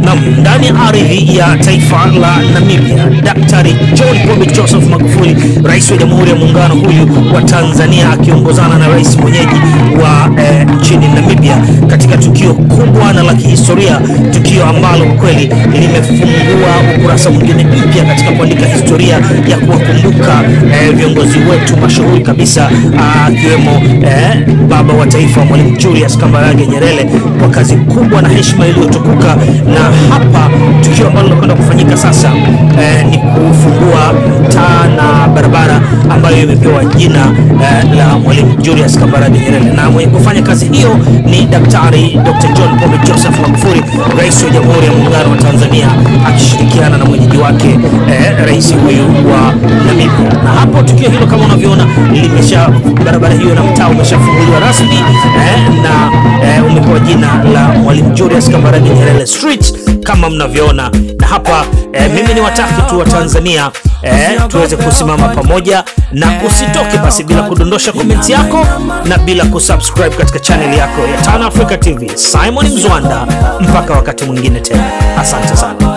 Nam, ndani ya ardhi ya taifa la Namibia, Daktari John Pombe Joseph Magufuli, rais wa Jamhuri ya Muungano huyu wa Tanzania, akiongozana na rais mwenyeji wa eh, nchini Namibia katika tukio kubwa na la kihistoria, tukio ambalo kwa kweli limefungua ukurasa mwingine mpya katika kuandika historia ya kuwakumbuka eh, viongozi wetu mashuhuri kabisa akiwemo eh, baba wa taifa Mwalimu Julius Kambarage Nyerere kwa kazi kubwa na heshima iliyotukuka. Na hapa tukio ambalo linakwenda kufanyika sasa eh, ni kufungua taa na barabara ambayo imepewa jina eh, la Mwalimu Julius Kambarage Nyerere, na mwenye kufanya kazi hiyo ni Daktari Dr. John Pombe Joseph Magufuli, rais wa Jamhuri ya Muungano wa Tanzania, akishirikiana na mwenyeji wake eh, rais huyu wa Namibia. Na hapo tukio hilo kama unavyoona limesha barabara hiyo na mtaa umeshafunguliwa rasmi eh, na eh, umepewa jina la Mwalimu Julius Kambarage Nyerere Street kama mnavyoona, na hapa eh, mimi ni wataki tu wa Tanzania eh, tuweze kusimama pamoja na usitoke basi bila kudondosha komenti yako na bila kusubscribe katika channel yako ya Tan Africa TV. Simon Mzwanda, mpaka wakati mwingine tena, asante sana.